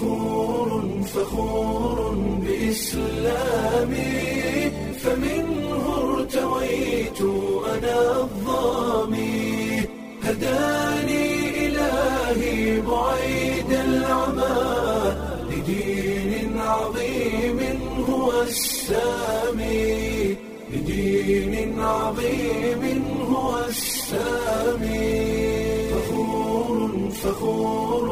فخور فخور بإسلامي فمنه ارتويت أنا الظامي هداني إلهي بعيد العمى لدين عظيم هو السامي لدين عظيم هو السامي فخور فخور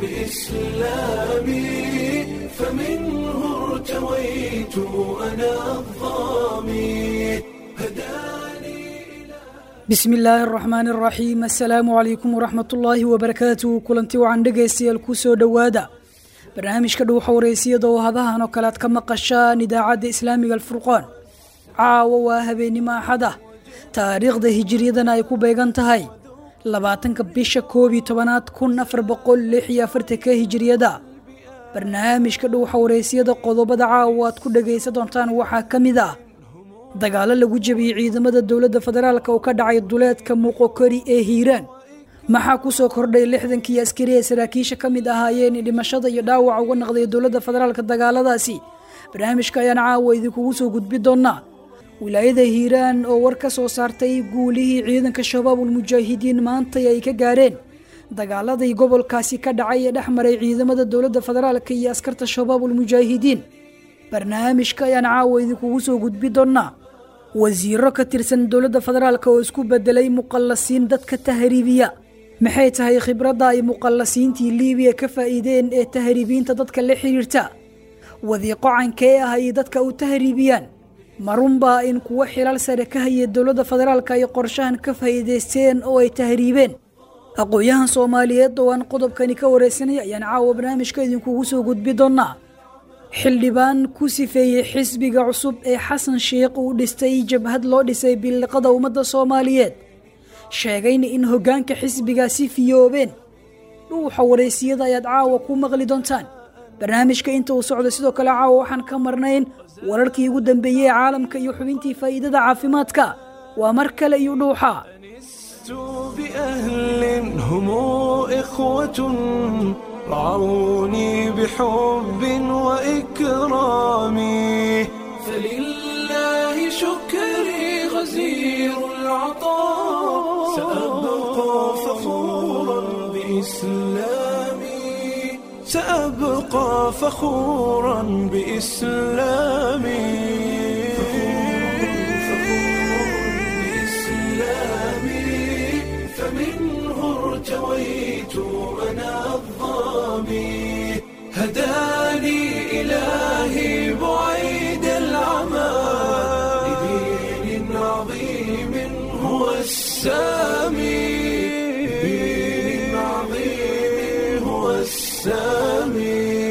بإسلامي فمنه ارتويت أنا الظامي هداني bismi illaahi araxmaani araxiim assalaamu calaykum waraxmat ullaahi wabarakaatuhu kulanti wacan dhegaystayaal ku soo dhowaada barnaamijka dhuuxa wareysiyada oo hadahan oo kale aad ka maqashaan idaacadda islaamiga alfurqaan caawa waa habeennimo axad ah taariikhda hijiriyadana ay ku beegan tahay labaatanka bisha koob iyo tobanaad kun afar boqol lix iyo afartanka hijiriyada barnaamijka dhuuxa wareysiyada qodobada caawa aad ku dhegaysan doontaan waxaa ka mid ah dagaalo lagu jebiyey ciidamada dowladda federaalk oo ka dhacay duleedka muuqokori ee hiiraan maxaa ku soo kordhay lixdankii askari ee saraakiisha ka mid ahaayeen dhimashada iyo dhaawaca uga naqday dowladda federaalk dagaaladaasi barnaamijka ayaan caawa idinkugu soo gudbi doonaa wilaayada hiiraan oo war ka soo saartay guulihii ciidanka shabaabul mujaahidiin maantay ay ka gaareen dagaaladii gobolkaasi ka dhacay ee dhex maray ciidamada dowladda federaalk iyo askarta shabaabul mujaahidiin barnaamijka ayaan caawa idinkugu soo gudbi doonaa wasiiro ka tirsan dowladda federaalk oo isku bedelay muqallasiin dadka tahriibiya maxay tahay khibradda ay muqallasiintii liibiya ka faa'iideen ee tahriibiinta dadka la xidhiirta wadiiqo cankee ah ay dadka u tahriibiyaan marunbaa in kuwo xilal sare ka haya dowladda federaalk ay qorshahan ka faa'iidaysteen oo ay tahriibeen aqoon-yahan soomaaliyeed oo aan qodobkani ka wareysanay ayaan caawa barnaamijka idinkugu soo gudbi doonaa xildhibaan ku sifeeyey xisbiga cusub ee xasan sheikh uu dhistay jabhad loo dhisay billiqada ummadda soomaaliyeed sheegayna in hoggaanka xisbigaasi fiyoobeen dhuuxa wareysiyada ayaad caawa ku maqli doontaan barnaamijka inta uu socdo sidoo kale caawa waxaan ka marnayn wararkii ugu dambeeyey ee caalamka iyo xubintii faa'iidada caafimaadka waa mar kale iyo dhuuxa لست بأهل هم إخوة رعوني بحب وإكرام فلله شكري غزير العطاء سأبقى فخورا بإسلامي سأبقى فخورا بإسلامي بإسلامي فمنه ارتويت أنا الظامي هداني إلهي بعيد العمى لدين عظيم هو السامي لدين عظيم هو السامي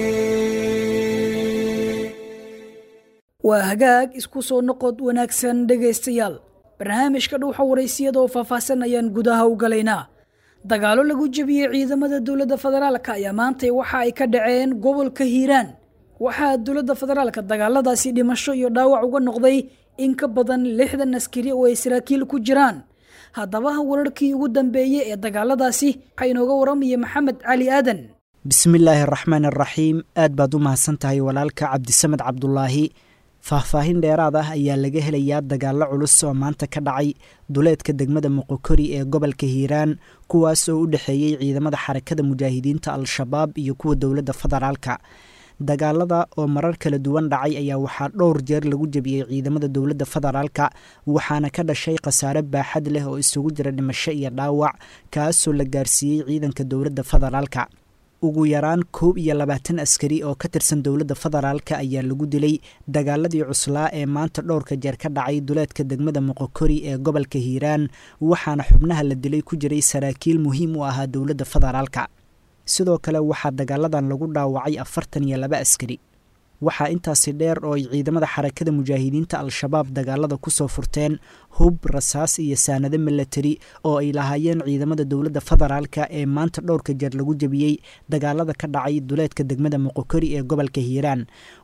waa hagaag isku soo noqod wanaagsan dhegaystayaal barnaamijka dhuuxa waraysiyada oo faahfaahsan ayaan gudaha u galaynaa dagaalo lagu jebiyey ciidamada dowladda federaalk ayaa maantay waxa ay ka dhaceen gobolka hiiraan waxaa dowladda federaalka dagaaladaasi dhimasho iyo dhaawac uga noqday in ka badan lixdan askari oo ay saraakiil ku jiraan haddaba wararkii ugu dambeeyey ee dagaaladaasi waxaa inooga waramaya maxamed cali aadan bismillaahi araxmaan araxiim aad baad u mahadsan tahay walaalka cabdisamed cabdulaahi faahfaahin dheeraad ah ayaa laga helayaa dagaallo culus oo maanta ka dhacay duleedka degmada moqokori ee gobolka hiiraan kuwaas oo u dhexeeyey ciidamada xarakada mujaahidiinta al-shabaab iyo kuwa dowladda federaalka dagaalada oo marar kala duwan dhacay ayaa waxaa dhowr jeer lagu jebiyey ciidamada dowladda federaalka waxaana ka dhashay khasaare baaxad leh oo isugu jira dhimasho iyo dhaawac kaasoo la gaarsiiyey ciidanka dowladda federaalka ugu yaraan koob iyo labaatan askari oo ka tirsan dowladda federaalka ayaa lagu dilay dagaaladii cuslaa ee maanta dhowrka jeer ka dhacay duleedka degmada moqokori ee gobolka hiiraan waxaana xubnaha la dilay ku jiray saraakiil muhiim u ahaa dowladda federaalka sidoo kale waxaa dagaaladan lagu dhaawacay afartan iyo laba askari waxaa intaasi dheer oo ay ciidamada xarakada mujaahidiinta al-shabaab dagaalada kusoo furteen hub rasaas iyo saanado milatari oo ay lahaayeen ciidamada dowladda federaalka ee maanta dhowrka jeer lagu jebiyey dagaalada ka dhacay duleedka degmada moqokori ee gobolka hiiraan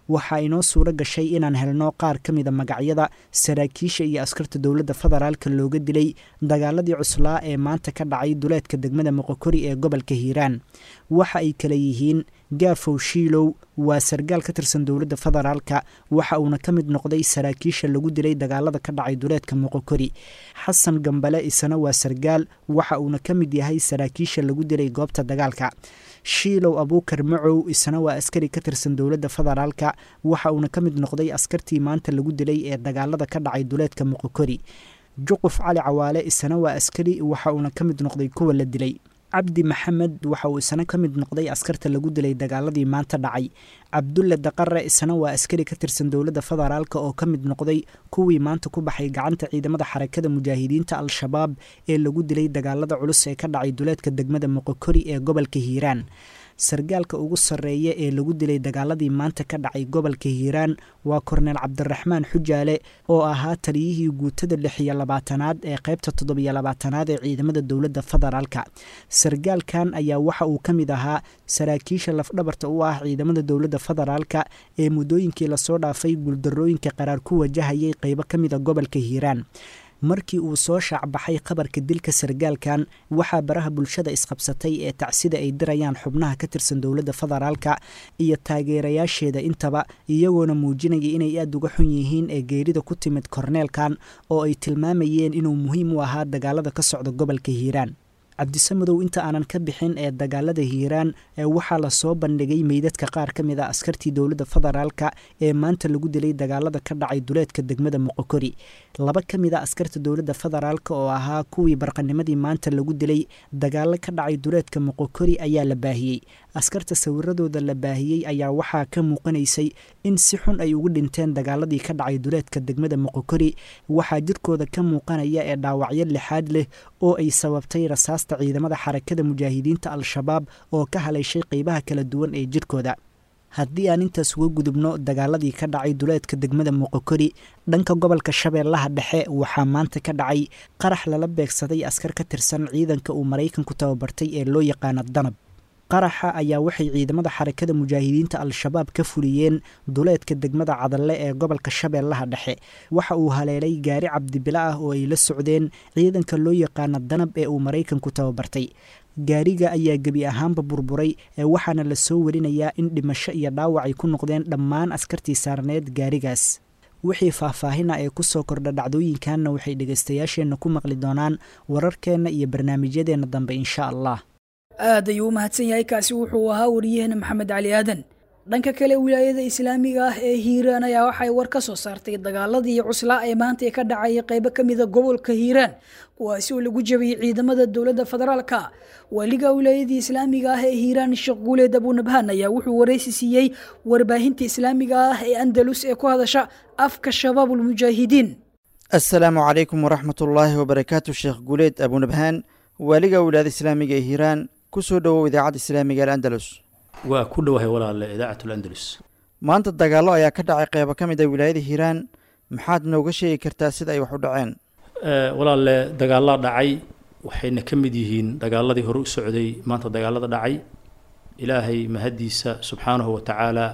waxaa inoo suuro gashay inaan helno qaar ka mida magacyada saraakiisha iyo askarta dowladda federaalka looga dilay dagaaladii cuslaa ee maanta ka dhacay duleedka degmada moqokori ee gobolka hiiraan waxa ay kale yihiin gaafow shiilow waa sargaal ka tirsan dowladda federaalka waxa uuna ka mid noqday saraakiisha lagu dilay dagaalada ka dhacay duleedka moqokori xasan gambale isana waa sargaal waxa uuna ka mid yahay saraakiisha lagu dilay goobta dagaalka shiilow abuukar macow isana waa askari ka tirsan dowladda federaalka waxa uuna ka mid noqday askartii maanta lagu dilay ee dagaalada ka dhacay duleedka moqokori juquf cali cawaale isana waa askari waxa uuna ka mid noqday kuwa la dilay cabdi maxamed waxa uu isana ka mid noqday askarta lagu dilay dagaaladii maanta dhacay cabdulle daqare isana waa askari ka tirsan dowladda federaalk oo ka mid noqday kuwii maanta ku baxay gacanta ciidamada xarakada mujaahidiinta al-shabaab ee lagu dilay dagaalada culus ee ka dhacay duleedka degmada moqokori ee gobolka hiiraan sargaalka ugu sarreeya ee lagu dilay dagaaladii maanta ka dhacay gobolka hiiraan waa korneel cabdiraxmaan xujaale oo ahaa taliyihii guutada lix iyo labaatanaad ee qaybta toddobiyo labaatanaad ee ciidamada dowladda federaalka sargaalkan ayaa waxa uu ka mid ahaa saraakiisha lafdhabarta u ah ciidamada dowladda federaalka ee muddooyinkii lasoo dhaafay guuldarooyinka qaraar ku wajahayay qeybo ka mida gobolka hiiraan markii uu soo shaacbaxay khabarka dilka sargaalkan waxaa baraha bulshada isqabsatay ee tacsida ay dirayaan xubnaha ka tirsan dowladda federaalka iyo taageerayaasheeda intaba iyagoona muujinaya inay aada uga xun yihiin ee geerida ku timid korneelkan oo ay tilmaamayeen inuu muhiim u ahaa dagaalada ka socda gobolka hiiraan cabdisamadow inta aanan ka bixin ee dagaalada hiiraan ee waxaa lasoo bandhigay meydadka qaar ka mid a askartii dowladda federaalka ee maanta lagu dilay dagaalada ka dhacay duleedka degmada moqokori laba ka mid a askarta dowladda federaalk oo ahaa kuwii barqanimadii maanta lagu dilay dagaalo ka dhacay duleedka moqokori ayaa la baahiyey askarta sawiradooda la baahiyey ayaa waxaa ka muuqanaysay in si xun ay ugu dhinteen dagaaladii ka dhacay duleedka degmada moqokori waxaa jirkooda ka muuqanaya ee dhaawacyo lixaad leh oo ay sababtay rasaasta ciidamada xarakada mujaahidiinta al-shabaab oo ka haleyshay qeybaha kala duwan ee jirkooda haddii aan intaas uga gudubno dagaaladii ka dhacay duleedka degmada moqokori dhanka gobolka shabeellaha dhexe waxaa maanta ka dhacay qarax lala beegsaday askar ka tirsan ciidanka uu maraykanku tababartay ee loo yaqaano danab qaraxa ayaa waxay ciidamada xarakada mujaahidiinta al-shabaab ka fuliyeen duleedka degmada cadalle ee gobolka shabeellaha dhexe waxa uu haleelay gaari cabdibilo ah oo ay la socdeen ciidanka loo yaqaano danab ee uu maraykanku tababartay gaariga ayaa gebi ahaanba burburay ee waxaana la soo warinayaa in dhimasho iyo dhaawac ay ku noqdeen dhammaan askartii saarneed gaarigaas wixii faahfaahina ee kusoo kordha dhacdooyinkanna waxay dhegaystayaasheenna ku maqli doonaan wararkeenna iyo barnaamijyadeenna dambe insha allah aad ayuu u mahadsan yahay kaasi wuxuu ahaa wariyahena maxamed cali aadan dhanka kale wilaayada islaamiga ah ee hiiraan ayaa waxay war ka soo saartay dagaaladii cuslaa ee maanta ka dhacay qaybo ka mida gobolka hiiraan kuwaasi oo lagu jabiyey ciidamada dowladda federaalka waaliga wilaayadii islaamiga ah ee hiiraan sheekh guuleed abunabhaan ayaa wuxuu waraysi siiyey warbaahinta islaamiga ah ee andalus ee ku hadasha afka shabaabulmujaahidiin assalaamu calaykum waraxmatullaahi wabarakaatu sheekh guuleed abunabhaan waaliga wilaayada islaamiga ee hiiraan kusoo dhowow idaacadda islaamiga alandalus waa ku dhowahay walaale idaacat landalus maanta dagaallo ayaa ka dhacay qeybo ka mid a wilaayada hiiraan maxaad nooga sheegi kartaa sida ay wax u dhaceen walaale dagaallaa dhacay waxayna ka mid yihiin dagaaladii hore u socday maanta dagaalada dhacay ilaahay mahaddiisa subxaanahu wa tacaala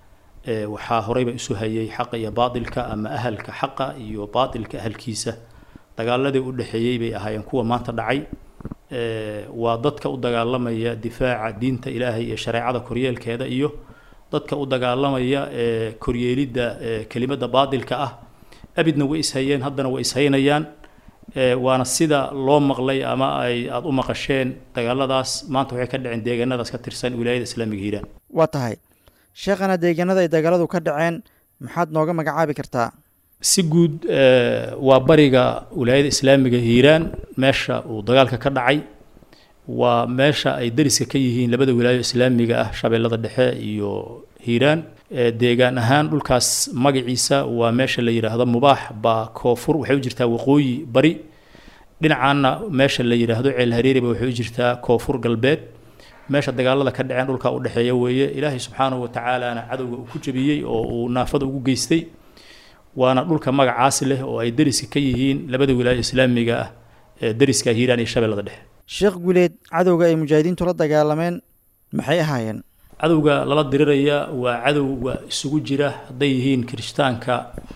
waxaa horeyba isu hayay xaqa iyo baatilka ama ahalka xaqa iyo baatilka ahalkiisa dagaaladii u dhexeeyey bay ahaayeen kuwa maanta dhacay waa dadka u dagaalamaya difaaca diinta ilaahay iyo shareecada koryeelkeeda iyo dadka u dagaalamaya koryeelidda kelimadda baatilka ah abidna way ishayeen haddana way ishaynayaan waana sida loo maqlay ama ay aada u maqasheen dagaaladaas maanta waxay ka dhaceen deegaanadaas ka tirsan wilaayada islaamiga hiiraan waa tahay sheekhana deegaanada ay dagaaladu ka dhaceen maxaad nooga magacaabi kartaa si guud waa bariga wilaayada islaamiga hiiraan meesha uu dagaalka ka dhacay waa meesha ay dariska ka yihiin labada wilaayo islaamiga ah shabeellada dhexe iyo hiiraan deegaan ahaan dhulkaas magaciisa waa meesha la yidhaahdo mubaax baa koonfur waxay u jirtaa waqooyi bari dhinacaana meesha la yidhaahdo ceel hareeriba waxay u jirtaa koonfur galbeed meesha dagaalada ka dhaceen dhulkaa u dhexeeya weeye ilaahay subxaanahu watacaalana cadowga uu ku jebiyey oo uu naafada ugu geystay waana dhulka magacaas leh oo ay deriska ka yihiin labada wilaayo islaamiga ah ee deriska hiiraan iyo shabeellada dhexe sheekh guuleed cadowga ay mujaahidiintu la dagaalameen maxay ahaayeen cadowga lala diriraya waa cadowga isugu jira hadday yihiin kirishtaanka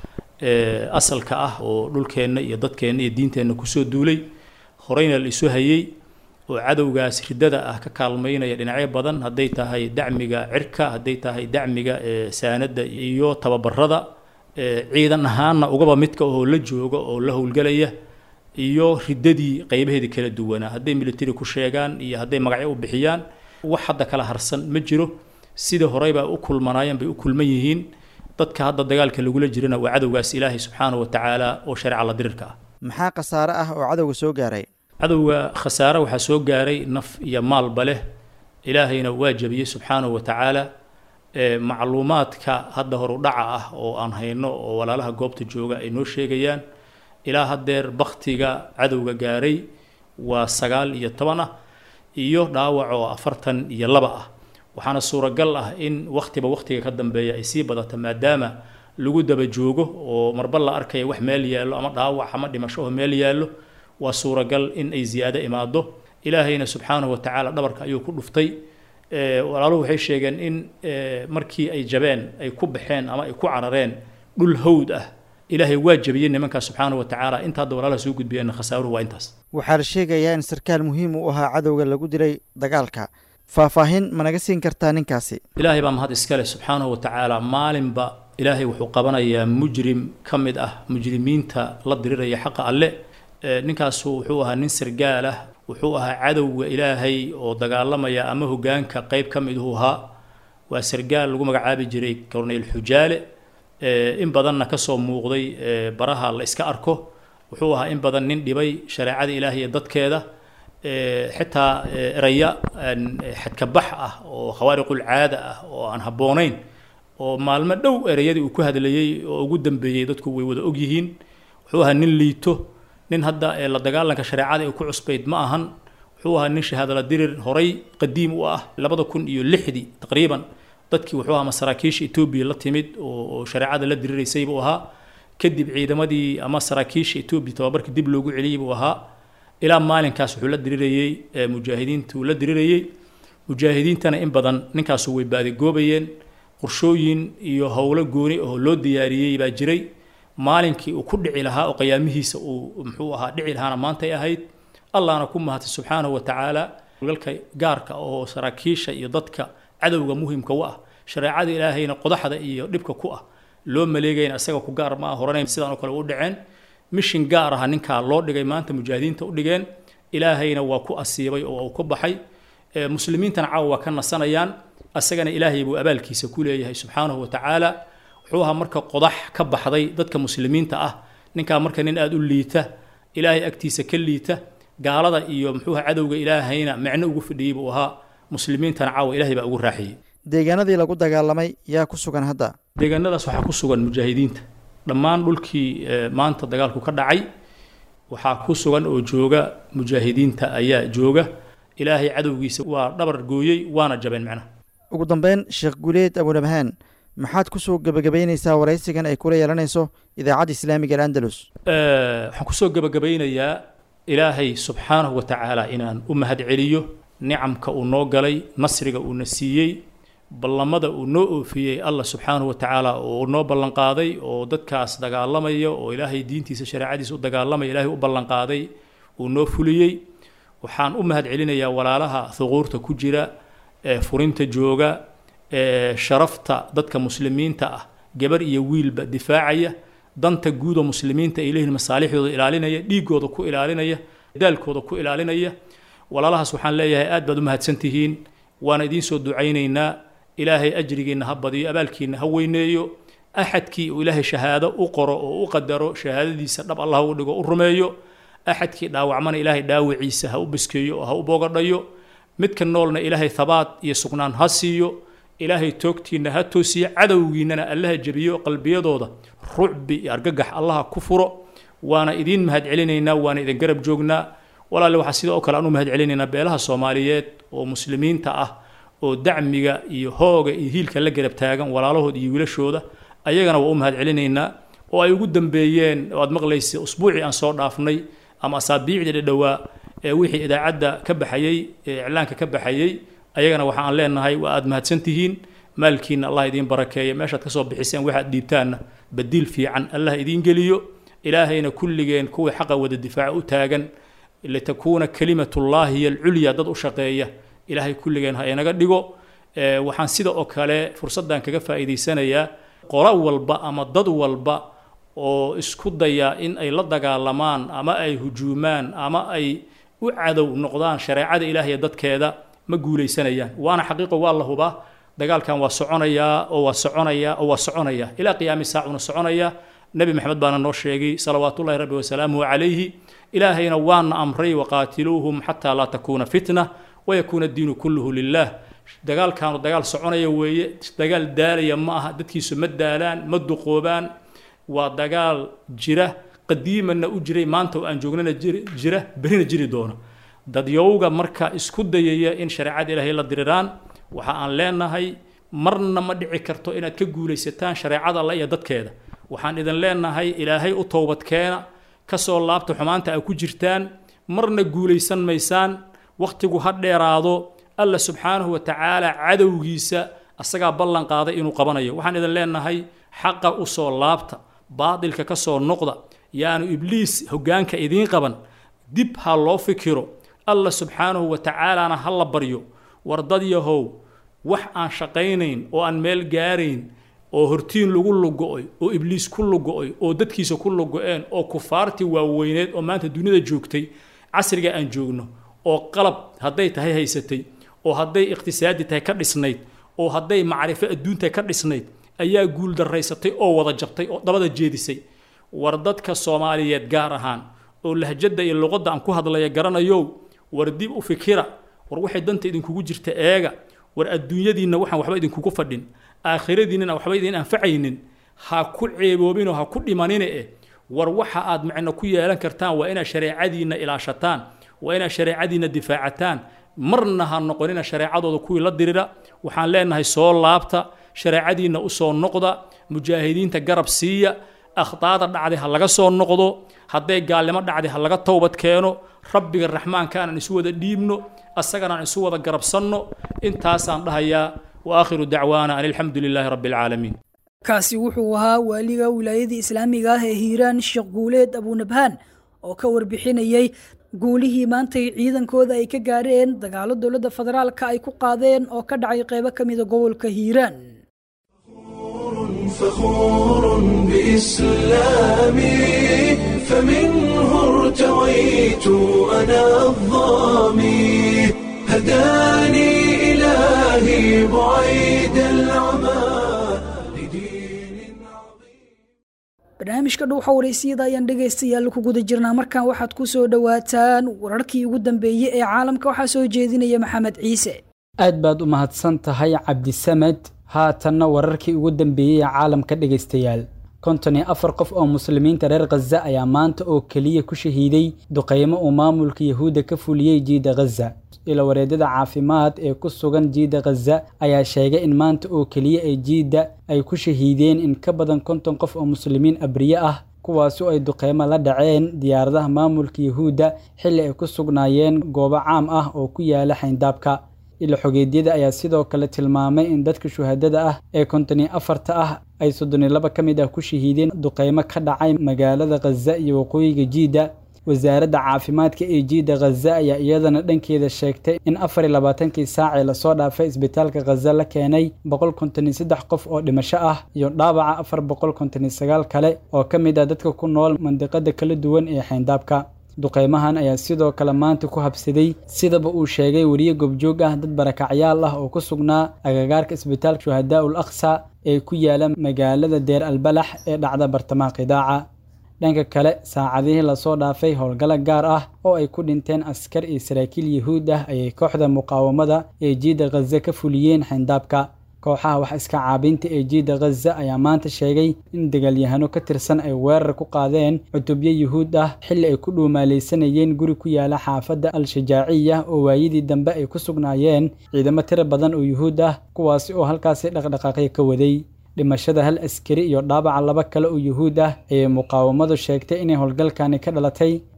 asalka ah oo dhulkeenna iyo dadkeenna iyo diinteenna kusoo duulay horeyna la isu hayey oo cadowgaas riddada ah ka kaalmaynaya dhinacyo badan hadday tahay dacmiga cirka hadday tahay dacmiga saanada iyo tababarada ciidan ahaanna ugaba midka oo la jooga oo la howlgelaya iyo riddadii qaybaheedii kala duwanaa hadday military ku sheegaan iyo hadday magacyo u bixiyaan wax hadda kala harsan ma jiro sida horeybaa u kulmanaayeen bay u kulman yihiin dadka hadda dagaalka lagula jirana waa cadowgaas ilaahay subxaana wa tacaala oo shareeca la dirirka ah maxaa khasaare ah oo cadowga soo gaaray cadowga khasaare waxaa soo gaaray naf iyo maalba leh ilaahayna waa jabiyey subxaanahu wa tacaala macluumaadka hadda horudhaca ah oo aan hayno oo walaalaha goobta jooga ay noo sheegayaan ilaa haddeer baktiga cadowga gaaray waa sagaal iyo toban ah iyo dhaawac oo afartan iyo laba ah waxaana suuragal ah in wakhtiba wakhtiga ka dambeeya ay sii badato maadaama lagu daba joogo oo marba la arkaya wax meel yaallo ama dhaawac ama dhimasho oo meel yaallo waa suuragal in ay ziyaado imaado ilaahayna subxaanahu wa tacaala dhabarka ayuu ku dhuftay walaaluhu waxay sheegeen in markii ay jabeen ay ku baxeen ama ay ku carareen dhul hawd ah ilaahay waa jabiyey nimankaas subxaanahu wa tacaala inta hadda walaalaha soo gudbiyeenna khasaaruhu waa intaas waxaa la sheegayaa in sarkaal muhiim u ahaa cadowga lagu dilay dagaalka faahfaahin ma naga siin kartaa ninkaasi ilaahay baa mahad iskale subxaanahu wa tacaala maalinba ilaahay wuxuu qabanayaa mujrim ka mid ah mujrimiinta la diriraya xaqa alle ninkaasu wuxuu ahaa nin sargaal ah wuxuu ahaa cadowga ilaahay oo dagaalamaya ama hogaanka qeyb ka miduhu ahaa waa sargaal lagu magacaabi jiray corneyl xujaale in badanna kasoo muuqday baraha la iska arko wuxuu ahaa in badan nin dhibay shareecada ilaahay iyo dadkeeda xitaa eraya xadkabax ah oo khawaariqul caada ah oo aan habboonayn oo maalmo dhow ereyadii uu ku hadlayey oo ugu dambeeyey dadku way wada ogyihiin wuxuu ahaa nin liito nin hadda la dagaalanka shareecada ay ku cusbayd ma ahan wuxuu ahaa nin shahaadala dirir horay qadiim u ah labada kun iyo lixdii taqriiban dadkii wuxuu ahaa masaraakiisha etoobiya la timid oo shareecada la diriraysay buu ahaa kadib ciidamadii ama saraakiisha etoobiya tababarka dib loogu celiyey buu ahaa ilaa maalinkaas wuxuu la dirirayey mujaahidiintuu la dirirayey mujaahidiintana in badan ninkaasu way baadigoobayeen qorshooyin iyo howlo gooni oo loo diyaariyey baa jiray maalinkii uu ku dhici lahaa oo qiyaamihiisa uu muxuu ahaa dhici lahaana maantay ahayd allahna ku mahatay subxaanahu wa tacaala galka gaarka oo saraakiisha iyo dadka cadowga muhimka u ah shareecada ilaahayna qodaxda iyo dhibka ku ah loo maleegayna isaga ku gaar ma ah horanayn sidaan oo kale u dhaceen mishin gaar aha ninkaa loo dhigay maanta mujaahidiinta u dhigeen ilaahayna waa ku asiibay oo uu ku baxay muslimiintana caawa waa ka nasanayaan asagana ilaahay buu abaalkiisa ku leeyahay subxaanahu wa tacaala wuxuu ahaa marka qodax ka baxday dadka muslimiinta ah ninkaa marka nin aada u liita ilaahay agtiisa ka liita gaalada iyo muxuuha cadowga ilaahayna micno ugu fadhiyey buu ahaa muslimiintana caawa ilahay baa ugu raaxiyey deegaanadii lagu dagaalamay yaa ku sugan hadda deegaanadaas waxaa ku sugan mujaahidiinta dhammaan dhulkii maanta dagaalku ka dhacay waxaa ku sugan oo jooga mujaahidiinta ayaa jooga ilaahay cadowgiisa waa dhabar gooyey waana jabeen macnaha ugu dambeyn sheekh guuleed abunabhaan maxaad kusoo gebagabaynaysaa waraysigan ay kula yeelanayso idaacadda islaamiga al'andalus waxaan kusoo gebagabaynayaa ilaahay subxaanahu wa tacaala inaan u mahad celiyo nicamka uu noo galay nasriga uuna siiyey ballamada uu noo oofiyey allah subxaanahu wa tacaala oo noo ballanqaaday oo dadkaas dagaalamaya oo ilaahay diintiisa shareecadiisa u dagaalamaya ilaahay u ballanqaaday uu noo fuliyey waxaan u mahad celinayaa walaalaha thuquurta ku jira ee furinta jooga ee sharafta dadka muslimiinta ah gabar iyo wiilba difaacaya danta guuda muslimiinta ay leeyihiin masaalixdooda ilaalinaya dhiigooda ku ilaalinaya daalkooda ku ilaalinaya walaalahaas waxaan leeyahay aad baad u mahadsantihiin waana idiin soo ducaynaynaa ilaahay ajrigiinna ha badiyo abaalkiinna ha weyneeyo axadkii uu ilaahay shahaado u qoro oo u qadaro shahaadadiisa dhab allah u dhigo u rumeeyo axadkii dhaawacmana ilaahay dhaawiciisa ha u biskeeyo oo ha u boogadhayo midka noolna ilaahay thabaat iyo sugnaan ha siiyo ilaahay toogtiinna ha toosiyo cadowgiinnana allaha jebiyo qalbiyadooda rucbi iyo argagax allaha ku furo waana idiin mahad celinaynaa waana idin garab joognaa walaale waxaa sidoo kale aan u mahad celinaynaa beelaha soomaaliyeed oo muslimiinta ah oo dacmiga iyo hooga iyo hiilka la garab taagan walaalahood iyo wiilashooda ayagana waa u mahad celinaynaa oo ay ugu dambeeyeen oo aad maqlaysa usbuucii aan soo dhaafnay ama asaabiicdii dhadhowaa ee wixii idaacadda ka baxayey ee iclaanka ka baxayey ayagana waxaan leenahay waa aada mahadsantihiin maalkiina allah idiin barakeeya meeshaad kasoo bixiseen waxaad dhiibtaanna badiil fiican allah idiin geliyo ilaahayna kulligeen kuwii xaqa wada difaaca u taagan litakuuna kalimatullaahi hiy alculya dad u shaqeeya ilaahay kulligeen ha inaga dhigo waxaan sida oo kale fursaddan kaga faa'iidaysanayaa qolo walba ama dad walba oo isku daya in ay la dagaalamaan ama ay hujuumaan ama ay u cadow noqdaan shareecada ilaahay dadkeeda ma guulaysanayaan waana xaqiiqo waa la hubaa dagaalkan waa soconayaa oo waa soconayaa oo waa soconaya ilaa qiyaami saacuna soconaya nebi maxamed baana noo sheegay salawaatullahi rabbi wasalaamuhu calayhi ilaahayna waana amray waqaatiluuhum xataa laa takuuna fitna wayakuuna addiinu kulluhu lilah dagaalkaanu dagaal soconaya weeye dagaal daalaya ma aha dadkiisu ma daalaan ma duqoobaan waa dagaal jira qadiimanna u jiray maanta oo aan joognana jira berina jiri doona dadyowga marka isku dayaya in shareecada ilaahay la diriraan waxa aan leenahay marna ma dhici karto inaad ka guulaysataan shareecada alla iyo dadkeeda waxaan idin leenahay ilaahay u toobadkeena kasoo laabta xumaanta ay ku jirtaan marna guulaysan maysaan wakhtigu ha dheeraado alla subxaanahu wa tacaala cadowgiisa asagaa ballan qaaday inuu qabanayo waxaan idin leenahay xaqa u soo laabta baadilka ka soo noqda yaanu ibliis hoggaanka idiin qaban dib ha loo fikiro alla subxaanahu wa tacaalana ha la baryo war dad yahow wax aan shaqaynayn oo aan meel gaarayn oo hortiin lagu lugo-oy oo ibliis ku lugo-oy oo dadkiisa ku lugo-een oo kufaartii waaweyneed oo maanta duniyada joogtay casriga aan joogno oo qalab hadday tahay haysatay oo hadday iqhtisaadi tahay ka dhisnayd oo hadday macrifo adduuntahay ka dhisnayd ayaa guul daraysatay oo wada jabtay oo dabada jeedisay war dadka soomaaliyeed gaar ahaan oo lahjadda iyo luqadda aan ku hadlaya garanayow war dib u fikira war waxay danta idinkugu jirta eega war adduunyadiinna waxaan waxba idinkugu fadhin aakhiradiinnana waxba idin anfacaynin ha ku ceeboobinoo ha ku dhimanine eh war waxa aad macno ku yeelan kartaan waa inaad shareecadiinna ilaashataan waa inaad shareecadiinna difaacataan marna ha noqonina shareecadooda kuwii la dirira waxaan leenahay soo laabta shareecadiinna usoo noqda mujaahidiinta garab siiya akhdaada dhacday ha laga soo noqdo hadday gaalnimo dhacday ha laga towbad keeno rabbiga raxmaanka aanan isu wada dhiibno asagana aan isu wada garabsanno intaasaan dhahayaa wa aakhiru dacwaana an alxamdu lilaahi rabbi alcaalamiin kaasi wuxuu ahaa waaliga wilaayadii islaamiga ah ee hiiraan sheekh guuleed abunabhaan oo ka warbixinayay guulihii maantay ciidankooda ay ka gaareen dagaalo dowladda federaalka ay ku qaadeen oo ka dhacay qeybo ka mida gobolka hiiraan فخور بإسلامي فمنه ارتويت أنا الظامي هداني إلهي بعيد العمى لدين عظيم barnaamijka dhuuxa waraysiyada ayaan dhegaystayaal ku guda jirnaa markan waxaad ku soo dhowaataan wararkii ugu dambeeyey ee caalamka waxaa soo jeedinaya maxamed ciise aad baad u mahadsan tahay cabdisamed haatanna wararkii ugu dambeeyey ee caalamka dhegaystayaal konton iyo afar qof oo muslimiinta reer khaza ayaa maanta oo keliya ku shahiiday duqeymo uu maamulka yahuudda ka fuliyey jiida khaza ila wareedyada caafimaad ee ku sugan jiida khaza ayaa sheegay in maanta oo keliya ay jiidda ay ku shahiideen in ka badan konton qof oo muslimiin abriye ah kuwaasi oo ay duqeymo la dhaceen diyaaradaha maamulka yahuudda xilli ay ku sugnaayeen goobo caam ah oo ku yaala xayndaabka ila xogeedyada ayaa sidoo kale tilmaamay in dadka shuhadada ah ee konton iyo afarta ah ay soddon iyo laba ka mid ah ku shahiideen duqeymo ka dhacay magaalada khaza iyo waqooyiga jiidda wasaaradda caafimaadka ee jiidda khaza ayaa iyadana dhankeeda sheegtay in afar iyo labaatankii saacee lasoo dhaafay isbitaalka khaza la keenay boqol konton iyo saddex qof oo dhimasho ah iyo dhaawaca afar boqol konton iyo sagaal kale oo ka mid ah dadka ku nool mandiqada kala duwan ee xayndaabka duqeymahan ayaa sidoo kale maanta ku habsaday sidaba uu sheegay weriye gobjoog ah dad barakacyaal ah oo ku sugnaa agagaarka isbitaalka shuhadaa ul aqsa ee ku yaala magaalada deer albalax ee dhacda bartamaha qidaaca dhanka kale saacadihii lasoo dhaafay howlgalo gaar ah oo ay ku dhinteen askar iyo saraakiil yahuud ah ayay kooxda muqaawamada ee jiidda khaza ka fuliyeen xayndaabka kooxaha wax iska caabinta ee jiidda khaza ayaa maanta sheegay in dagaalyahano ka tirsan ay weerar ku qaadeen cutubyo yuhuud ah xilli ay ku dhuumaalaysanayeen guri ku yaala xaafadda al-shajaaciya oo waayadii dambe ay ku sugnaayeen ciidamo tiro badan oo yuhuud ah kuwaasi oo halkaasi dhaqdhaqaaqyo ka waday dhimashada hal askari iyo dhaawaca laba kale oo yuhuud ah ayay muqaawamadu sheegtay inay howlgalkani ka dhalatay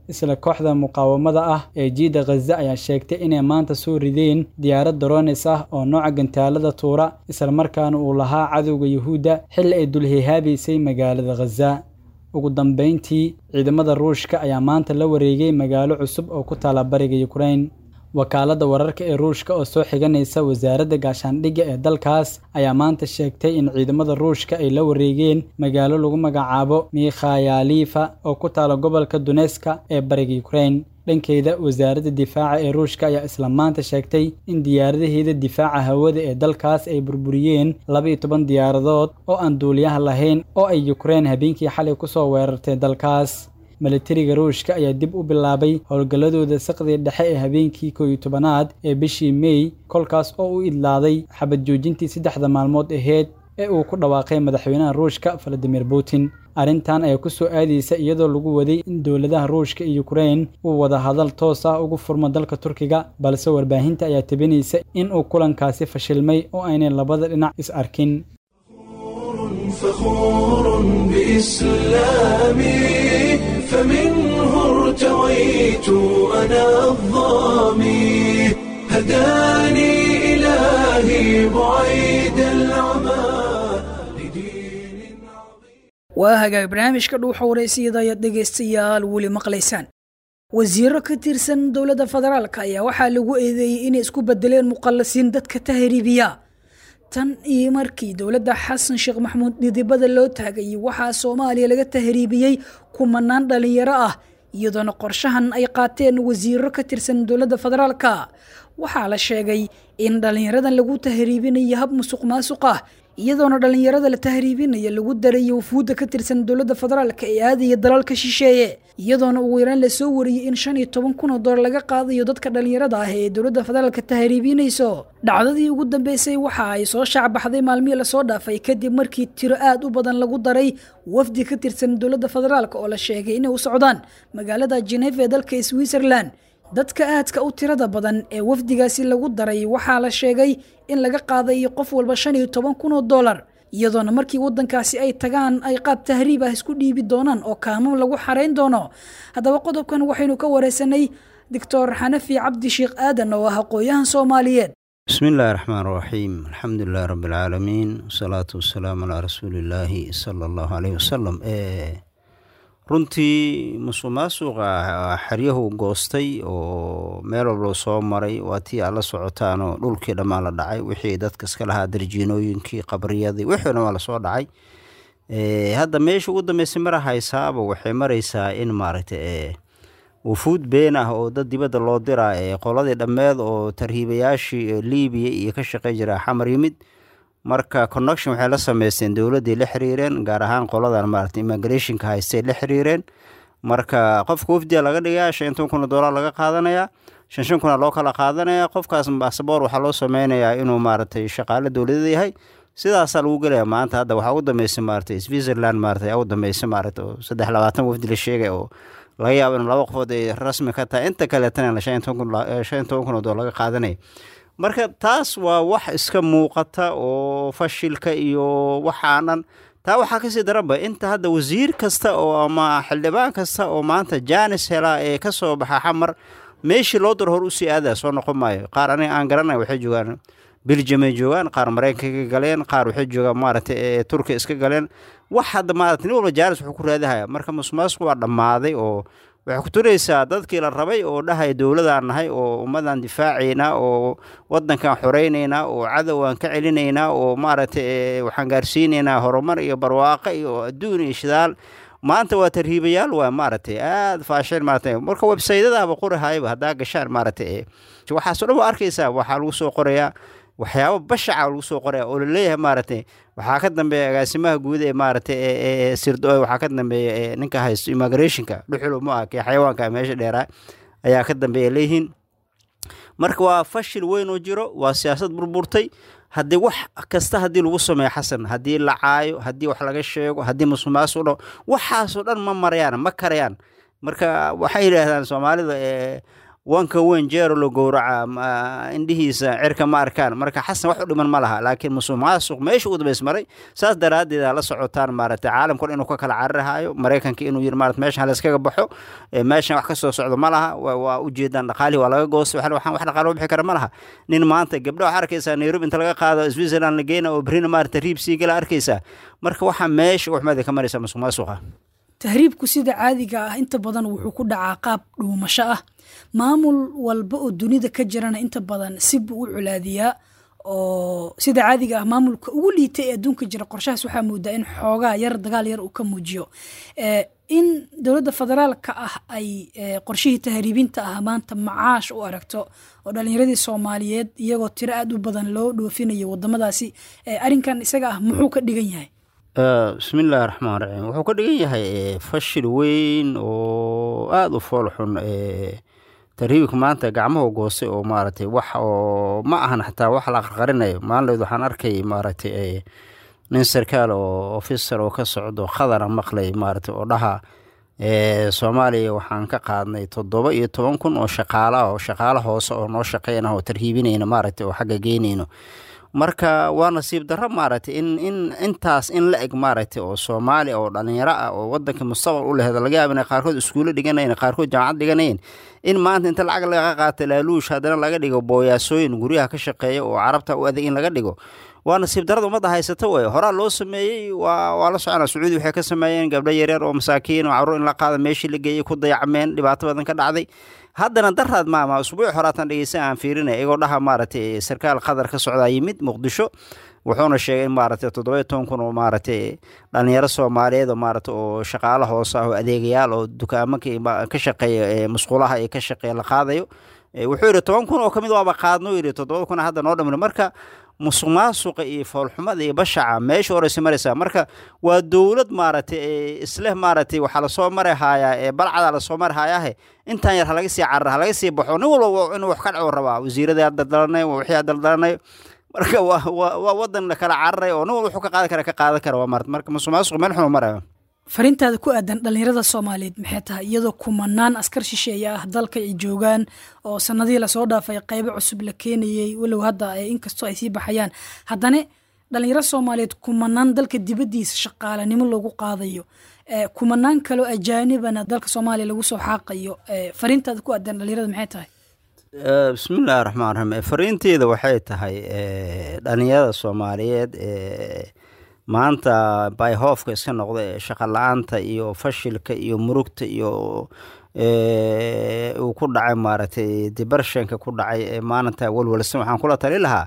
isla kooxda muqaawamada ah ee jiida khaza ayaa sheegtay inay maanta soo rideen diyaarad daroonis ah oo nooca gantaalada tuura islamarkaana uu lahaa cadowga yuhuudda xilli ay dulhihaabaysay magaalada khaza ugu dambeyntii ciidamada ruushka ayaa maanta la wareegay magaalo cusub oo ku taala bariga yukrain wakaaladda wararka ee ruushka oo soo xiganaysa wasaaradda gaashaandhigga ee dalkaas ayaa maanta sheegtay in ciidamada ruushka ay la wareegeen magaalo lagu magacaabo mikhayalifa oo ku taala gobolka duneska ee bariga yukrain dhankeeda wasaaradda difaaca ee ruushka ayaa isla maanta sheegtay in diyaaradaheeda difaaca hawada ee dalkaas ay burburiyeen laba-iyo toban diyaaradood oo aan duuliyaha lahayn oo ay yukrain habeenkii xalay kusoo weerartay dalkaas milatariga ruushka ayaa dib u bilaabay howlgalladooda saqdii dhexe ee habeenkii koow iyo tobanaad ee bishii mey kolkaas oo u idlaaday xabad joojintii saddexda maalmood aheyd ee uu ku dhawaaqay madaxweynaha ruushka valadimir putin arrintan ayaa ku soo aadaysa iyadoo lagu waday in dowladaha ruushka iyo yukrain uu wada hadal toos ah ugu furmo dalka turkiga balse warbaahinta ayaa tabinaysa in uu kulankaasi fashilmay oo aynay labada dhinac is arkin فخور بإسلامي فمنه ارتويت أنا الظامي هداني إلهي بعيد العمى لدين عظيم waa hagaag barnaamijka dhuuxa wareysiyada ayaad dhegaystayaal weli maqlaysaan wasiiro ka tirsan dowladda federaalk ayaa waxaa lagu eedeeyey inay isku bedeleen muqallasiin dadka tahriibiya tan iyo markii dowladda xasan sheekh maxamuud dhidibada loo taagayay waxaa soomaaliya laga tahriibiyey kumanaan dhalinyaro ah iyadoona qorshahan ay qaateen wasiiro ka tirsan dowladda federaalka waxaa la sheegay in dhalinyaradan lagu tahriibinayo hab musuq maasuq ah iyadoona dhalinyarada la tahriibinaya lagu darayo wafuudda ka tirsan dowladda federaalka ee aadaya dalalka shisheeye iyadoona ugu yaraan lasoo wariyey in shan iyo toban kun oo doolar laga qaadayo dadka dhalinyarada ah ee dowladda federaalka tahriibinayso dhacdadii ugu dambeysay waxa ay soo shaacbaxday maalmihii lasoo dhaafay kadib markii tiro aad u badan lagu daray wafdi ka tirsan dowladda federaalk oo la sheegay inay u socdaan magaalada geneva ee dalka switzerland dadka aadka u tirada badan ee wafdigaasi lagu daray waxaa la sheegay in laga qaadayo qof walba shan iyo toban kun oo dollar iyadoona markii wadankaasi ay tagaan ay qaab tahriib ah isku dhiibi doonaan oo kaanuun lagu xarayn doono haddaba qodobkan waxaynu ka wareysanay doctor xanafi cabdi sheekh aadan oo ah aqooyahan soomaaliyeed بسم الله الرحمن الرحيم الحمد لله رب العالمين والصلاة والسلام على رسول الله صلى الله عليه وسلم إيه runtii musuq maasuqa xeryahu goostay oo meel walba soo maray waa tii aad la socotaanoo dhulkii dhammaan la dhacay wixii dadka iska lahaa darjiinooyinkii qabriyadii wixii dhan waa lasoo dhacay hadda meesha ugu dambeysay mara haysaaba waxay maraysaa in maaragta wufuud been ah oo dad dibadda loo diraa ee qoladii dhammeed oo tarhiibayaashii libiya iyo ka shaqey jira xamar yimid marka connection waxay la sameysteen dowladday la xiriireen gaar ahaan qoladan maarata immigrationka haystay la xiriireen marka qofka wafdiga laga dhigaa shan toban kun oo dollar laga qaadanayaa shan shan kuna loo kala qaadanaya qofkaas basaboor waxaa loo sameynayaa inuu maaragtay shaqaale dowladada yahay sidaasaa lagu gelaya maanta hadda waxaa ugu dambeysay maaragtay switzerland maaragtay ayaa ugu dambeysay maaragtay oo saddex labaatan wafdi la sheegay oo laga yaabo in laba qofood ay rasmi ka tahay inta kaleetana shan toban kun oo dollar laga qaadanaya marka taas waa wax iska muuqata oo fashilka iyo waxaanan taa waxaa kasii daranba inta hadda wasiir kasta oo ama xildhibaan kasta oo maanta janis helaa ee kasoo baxa xamar meeshii loo daro hor usii aada soo noqon maayo qaar aniga aan garanay waxay joogaan belgium ay joogaan qaar maraykanka galeen qaar waxay joogaan maaragtay turkiya iska galeen wax hadda maarata nin walba janis wuxuu ku raadihaya marka musuqmaasuqu waa dhammaaday oo waxay ku turaysaa dadkii la rabay oo dhahay dowladaan nahay oo ummadaan difaacaynaa oo wadankan xoreynaynaa oo cadow aan ka celinaynaa oo maaragtay waxaan gaarsiinaynaa horumar iyo barwaaqo iyo adduun iyo shidaal maanta waa tarhiibayaal waa maaragtay aada faasheen maaragtay marka websaytadaaba qorahayba haddaa gashaan maaragtay waxaasoo dhan waa arkaysaa waxaa lagu soo qorayaa waxyaabo bashaca lagu soo qoraya oo laleeyahay maaragtay waxaa ka dambeeya agaasimaha guud ee maaragtay sirdo waxaa ka dambeeya ninka haysto immigrationka dhuxul ma ah kee xayawaanka meesha dheeraa ayaa ka dambeeya leeyihiin marka waa fashil weyn oo jiro waa siyaasad burburtay haddii wax kasta haddii lagu sameeyo xasan haddii la caayo haddii wax laga sheego haddii musuqmaasuq dho waxaasoo dhan ma marayaan ma karayaan marka waxay yidhaahdaan soomaalida wanka weyn jeero la gowraca indhihiisa cirka ma arkaan marka xasan wax u dhiman ma laha laakiin musuq maasuq meesha u dambays maray saas daraaddeed aa la socotaan maaragtay caalamkun inuu ka kala cararahaayo maraykanka inuu yiri maarata meeshan layskaga baxo meeshan wax ka soo socdo ma laha waa ujeedaan dhaqaalihii waa laga goostay waxaan wax dhaqaalo bixi kara ma laha nin maanta gabdha waxaa arkaysaa nairobi inta laga qaado switzerland la geyna oo berina maarata riib sii gala arkaysaa marka waxaa meesha waxmaada ka maraysaa musuq maasuqa tahriibku sida caadiga ah inta badan wuxuu ku dhacaa qaab dhuumasho ah maamul walba oo dunida ka jirana inta badan si buu u colaadiyaa oo sida caadiga ah maamulka ugu liitay ee adduunka jira qorshahaas waxaa moodaa in xoogaa yar dagaal yar uu ka muujiyo in dowladda federaalka ah ay qorshihii tahriibinta ah maanta macaash u aragto oo dhalinyaradii soomaaliyeed iyagoo tiro aada u badan loo dhoofinayo wadamadaasi arrinkan isaga ah muxuu ka dhigan yahay bismiillaahi raxmaan raxiim wuxuu ka dhigan yahay fashil weyn oo aada u fool xun tarhiibka maanta gacmahu goostay oo maaragtay wax oo ma ahan xataa wax la qarqarinayo maalinleed waxaan arkay maaragtay nin sarkaal oo officer oo ka socdo khadara maqlay maaragtay oo dhaha soomaaliya waxaan ka qaadnay toddoba iyo toban kun oo shaqaala oo shaqaalo hoose oo noo shaqeynah oo tarhiibinayna maaragtay oo xagga geynayno marka waa nasiib darro maaragtay in in intaas in la eg maaragtay oo soomaali oo dhalinyaro ah oo wadanka mustaqbal u lehed laga yaaba inay qaarkood iskuulo dhiganayn qaarkood jaamacad dhiganayn in maanta inta lacag laga qaata laaluush haddana laga dhigo booyaasooyin guryaha ka shaqeeya oo carabta u adag in laga dhigo waa nasiib darada ummadda haysata wey horaa loo sameeyey waa waa la soconaa sacuudi waxay ka sameeyeen gabdho yaryar oo masaakiin oo carruur in la qaada meeshii la geeyey ku dayacmeen dhibaato badan ka dhacday haddana daraad maama usbuuc horaatan dhegeysa aan fiirinay iyagoo dhaha maaragtay sarkaal qatar ka socdaa yimid muqdisho wuxuuna sheegay in maaragtay toddoba toban kun oo maaragtay dhalinyaro soomaaliyeed oo maaragtay oo shaqaalo hoose ah oo adeegayaal oo dukaamanka ka shaqeeya musqulaha ee ka shaqeeya la qaadayo wuxuu yidhi toban kun oo kamid waaba qaadno yidhi toddoba kun hadda noo dhamina marka musuq maasuqa iyo foolxumada iyo bashaca meesha horeysa maraysaa marka waa dowlad maaragtay isleh maaragtay waxaa lasoo mari haayaa ee balcadaa lasoo mari haayaahe intaan yar halaga sii carara halaga sii baxo nin walba inuu wax ka dhaco rabaa wasiiradii daldalanayo wixii daldalanayo marka waa waa waa wadan kala cararay oo nin walba wuxuu ka qaadan kara ka qaadan kara waa maarata marka musuq maasuq meel xun marayo farintaada ku aadan dhalinyarada soomaaliyeed maxay tahay iyadoo kumanaan askar shisheeye ah dalka ay joogaan oo sanadihii lasoo dhaafay qeybo cusub la keenayey walow hadda inkastoo ay sii baxayaan haddana dhalinyaro soomaaliyeed kumanaan dalka dibaddiisa shaqaalanimo lagu qaadayo kumanaan kaloo ajaanibana dalka soomaaliya lagu soo xaaqayo farintaada ku aadan dhalinyarada maxay tahay bismillahi raxmaan raxiim fariinteeda waxay tahay dhalinyarada soomaaliyeed maanta bayhoofka iska noqda ee shaqa la-aanta iyo fashilka iyo murugta iyo uu ku dhacay maaragtay dibarshanka ku dhacay ee maalinta walwalsan waxaan kula tali lahaa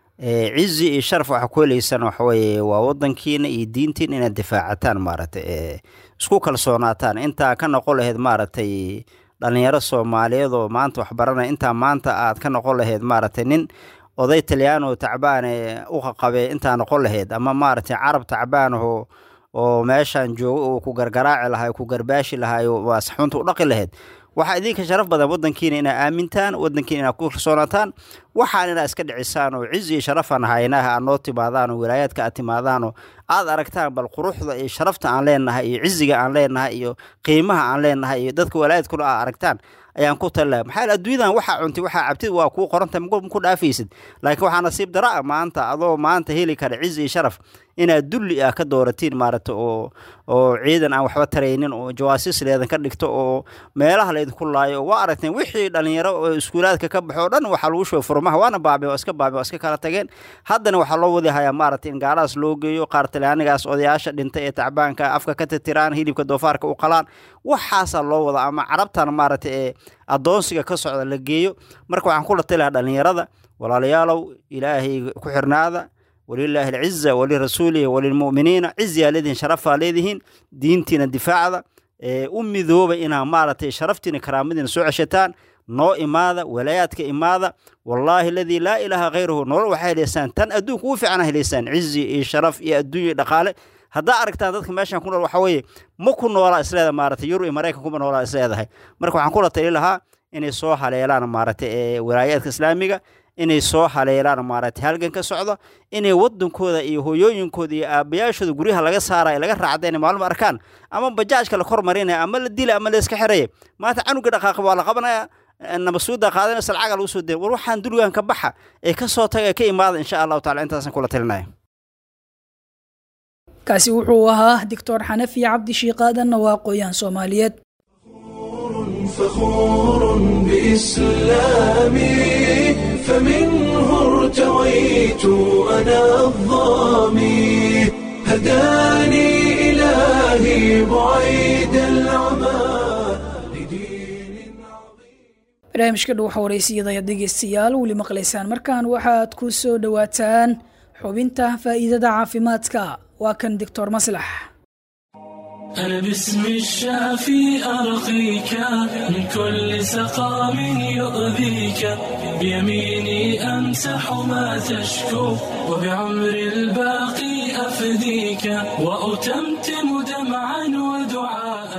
cizi iyo sharaf waxa ku heleysaan waxaweye waa wadankiina iyo diintiina inaad difaacataan maaragtay isku kalsoonaataan intaa ka noqon laheyd maaragtay dhalinyaro soomaaliyeed oo maanta waxbaranaya intaa maanta aad ka noqon laheyd maaragtay nin oday talyaano tacbaane u qaqabe intaa noqon laheyd ama maaragtay carab tacbaanaho oo meeshan joogo uu ku gargaraaci lahay ku garbaashi lahay waa saxuunta u dhaqi laheyd waxaa idinka sharaf badan wadankiina inaa aamintaan wadankiina inaad ku kalsoonaataan waxaan inaad iska dhicisaan oo cizi iyo sharafaan haynaha aad noo timaadaan oo wilaayaadka aad timaadaan oo aad aragtaan bal quruxda iyo sharafta aan leenahay iyo ciziga aan leenahay iyo qiimaha aan leenahay iyo dadka walaayaadkuna aad aragtaan ayaan ku talilaha maxaa yeel adduunyadan waxaa cuntay waxaa cabtid waa kuu qoranta ma ku dhaafaysid laakiin waxaa nasiib dara ah maanta adoo maanta heli kara cizi iyo sharaf inaad dulli ah ka dooratiin maaragta oo oo ciidan aan waxba taraynin oo jawaasiis leedan ka dhigto oo meelaha laydinku laayo oo waa aragteen wixii dhalinyaro oo iskuulaadka ka baxo o dhan waxaa lagu shubay furmaha waana baabi oo iska baabi oo iska kala tageen haddana waxaa loo wadi hayaa maaragtay in gaalahaas loo geeyo qaar talyaanigaas odayaasha dhintay ee tacbaanka afka ka titiraan hilibka doofaarka u qalaan waxaasaa loo wada ama carabtan maaragtay ee addoonsiga ka socda la geeyo marka waxaan kula talilaha dhalinyarada walaalayaalow ilaahay ku xirnaada walilaahi alciza walirasuulihi walilmu'miniina ciziyaa leedihiin sharafaa leedihiin diintiina difaacda u midooba inaa maaragtay sharaftiina karaamadiina soo ceshataan noo imaada walaayaadka imaada wallaahi aladii laa ilaaha khayruhu nolol waxaa helaysaan tan adduunka ugu fiicana helaysaan cizi iyo sharaf iyo adduunya iyo dhaqaale haddaa aragtaan dadka meeshan ku nool waxa weeye ma ku noolaa isleeda maaragtay yurub iyo maraykan kuma noolaa isleedahay marka waxaan kula tali lahaa inay soo haleelaan maaragtay ee walaayaadka islaamiga inay soo haleelaan maaragtay halgan ka socdo inay wadankooda iyo hooyooyinkooda iyo aabayaashooda guryaha laga saaraya laga raacda inay maalmo arkaan ama bajaajka la kor marinaya ama la dila ama la iska xiraya maanta canuga dhaqaaqa waa la qabanaya nabasuuda qaadanaysa lacaga lagu soo deen war waxaan dulgan ka baxa ee ka soo taga ee ka imaada insha allahu tacala intaasan kula talinaya kaasi wuxuu ahaa doctor xanafi cabdi shiiqaadanna waa aqooyahan soomaaliyeed فخور بإسلامي فمنه ارتويت أنا الظامي هداني إلهي بعيد العمى لدين barnaamijka dhow xawareysiyada ayaad dhegeystayaal weli maqlaysaan markaan waxaad ku soo dhowaataan xubinta faa'iidada caafimaadka waa kan doctor maslax أنا باسم الشافي أرقيك من كل سقام يؤذيك بيميني أمسح ما تشكو وبعمر الباقي أفديك وأتمتم دمعا ودعاء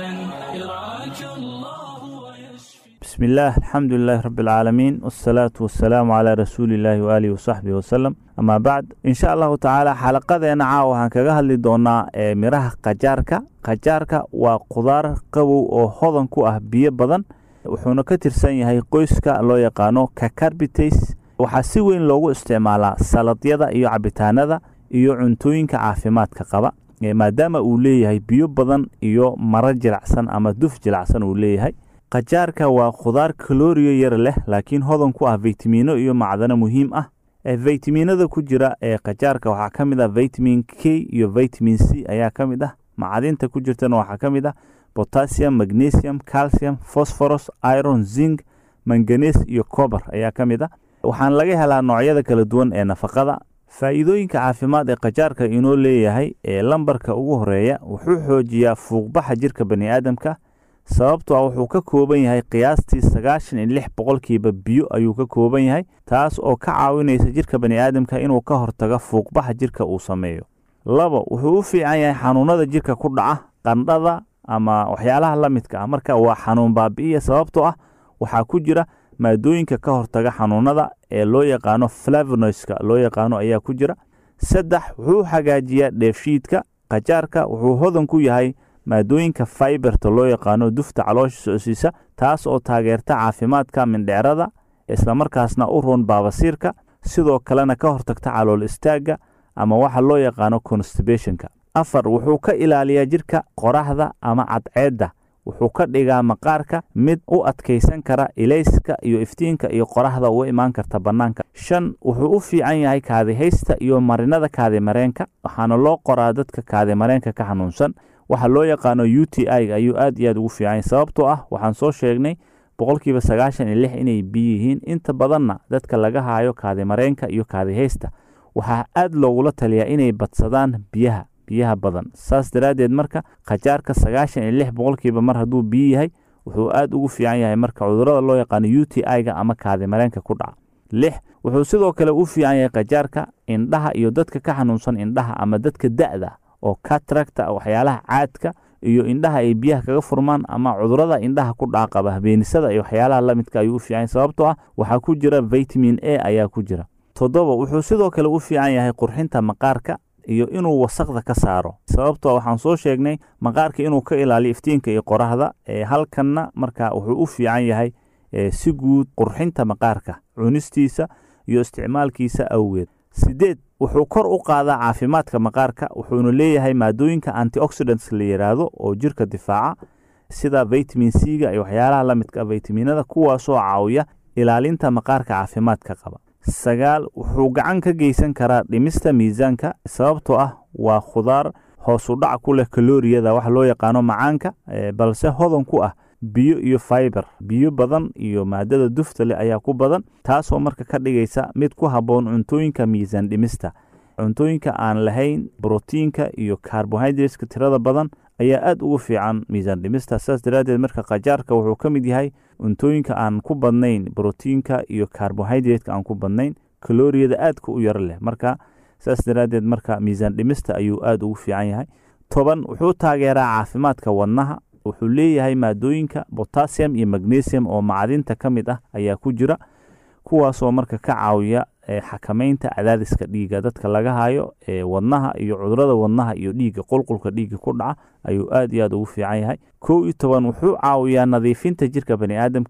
يرعاك الله ويشفي بسم الله الحمد لله رب العالمين والصلاة والسلام على رسول الله وآله وصحبه وسلم أما بعد إن شاء الله تعالى xalaqadeena caawa waxaan kaga hadli doonaa ee miraha qajaarka qajaarka waa qudaar qabow oo hodan ku ah biyo badan wuxuuna ka tirsan yahay qoyska loo yaqaano cacarbites waxaa si weyn loogu isticmaalaa saladyada iyo cabitaanada iyo cuntooyinka caafimaadka qaba maadaama uu leeyahay biyo badan iyo maro jilacsan ama duf jilacsan uu leeyahay qajaarka waa khudaar kalooriyo yar leh laakiin hodan ku ah faytamiino iyo macdano muhiim ah faytamiinada ku jira ee qajaarka waxaa ka mid ah vitamin k iyo vitamin c ayaa ka mid ah macdinta ku jirtana waxaa ka mid ah potassium magnesium calcium phosphorus iron zinc manganes iyo cober ayaa ka mid ah waxaan laga helaa noocyada kala duwan ee nafaqada faa'iidooyinka caafimaad ee qajaarka inoo leeyahay ee lambarka ugu horeeya wuxuu xoojiyaa fuuqbaxa jirka bani aadamka sababto ah wuxuu ka kooban yahay qiyaastii sagaashan iyo lix boqolkiiba biyo ayuu ka kooban yahay taas oo ka caawinaysa jirka bani aadamka inuu ka hortago fuuqbaxa jirka uu sameeyo labo wuxuu u fiican yahay xanuunada jirka ku dhaca qandhada ama waxyaalaha la midka ah marka waa xanuun baabi'iya sababtoo ah waxaa ku jira maadooyinka ka hortaga xanuunada ee loo yaqaano flavonoiska loo yaqaano ayaa ku jira saddex wuxuu hagaajiyaa dheefshiidka qajaarka wuxuu hodan ku yahay maadooyinka faiberta loo yaqaano dufta caloosha socsiisa taas oo taageerta caafimaadka mindheerada islamarkaasna u roon baabasiirka sidoo kalena ka hortagta calool istaagga ama waxa loo yaqaano constibationka afar wuxuu ka ilaaliyaa jirka qoraxda ama cadceedda wuxuu ka dhigaa maqaarka mid u adkaysan kara ilayska iyo iftiinka iyo qoraxda uga imaan karta bannaanka shan wuxuu u fiican yahay kaadihaysta iyo marinada kaadimareenka waxaana loo qoraa dadka kaadimareenka ka xanuunsan waxa loo yaqaano u t i ayuu aad iyo aad ugu fiican yahay sababtoo ah waxaan soo sheegnay boqolkiiba sagaashan iyo lix inay biyo yihiin inta badanna dadka laga haayo kaadimareenka iyo kaadihaysta waxaa aad loogula taliyaa inay badsadaan biyaha biyaha badan saas daraaddeed marka khajaarka sagaashan iyo lix boqolkiiba mar hadduu biyo yahay wuxuu aad ugu fiican yahay marka cudurada loo yaqaano u t i-ga ama kaadimareenka ku dhaca lix wuxuu sidoo kale u fiican yahay khajaarka indhaha iyo dadka ka xanuunsan indhaha ama dadka da'da oo katracta waxyaalaha caadka iyo indhaha ay biyaha kaga furmaan ama cudurada indhaha ku dhaca qaba habeenisada iyo waxyaalaha la midka ayuu u fiican yahay sababtoo ah waxaa ku jira vitamin a ayaa ku jira toddoba wuxuu sidoo kale u fiican yahay qurxinta maqaarka iyo inuu wasaqda ka saaro sababtoo waxaan soo sheegnay maqaarka inuu ka ilaaliyo iftiinka iyo qoraxda ee halkanna marka wuxuu u fiican yahay si guud qurxinta maqaarka cunistiisa iyo isticmaalkiisa awgeed sideed wuxuu kor u qaadaa caafimaadka maqaarka wuxuuna leeyahay maadooyinka antioxidants la yidhaahdo oo jirka difaaca sida vitamin c-ga iyo waxyaalaha la midka vitaminada kuwaasoo caawiya ilaalinta maqaarka caafimaadka qaba sagaal wuxuu gacan ka geysan karaa dhimista miisaanka sababtoo ah waa khudaar hoosu dhac ku leh kalooriyada wax loo yaqaano macaanka balse hodan ku ah biyo iyo fiber biyo badan iyo maadada dufta leh ayaa ku badan taasoo marka ka dhigaysa mid ku habboon cuntooyinka miisaan dhimista cuntooyinka aan lahayn brotiinka iyo carbohydrateska tirada badan ayaa aada ugu fiican miisaan dhimista saas daraaddeed marka khajaarka wuxuu ka mid yahay cuntooyinka aan ku badnayn brotiinka iyo carbohydrateska aan ku badnayn kalooriyada aadka u yaro leh marka saas daraaddeed marka miisaan dhimista ayuu aada ugu fiican yahay toban wuxuu taageeraa caafimaadka wadnaha wuxuu leeyahay maadooyinka botassium iyo magnesium oo macdinta ka mid ah ayaa ku jira kuwaasoo marka ka caawiya xakameynta cadaadiska dhiigga dadka laga hayo ee wadnaha iyo cudurada wadnaha iyo dhiigga qulqulka dhiigga ku dhaca ayuu aad iyo aad ugu fiican yahay kow iyo toban wuxuu caawiyaa nadiifinta jirka bani aadamka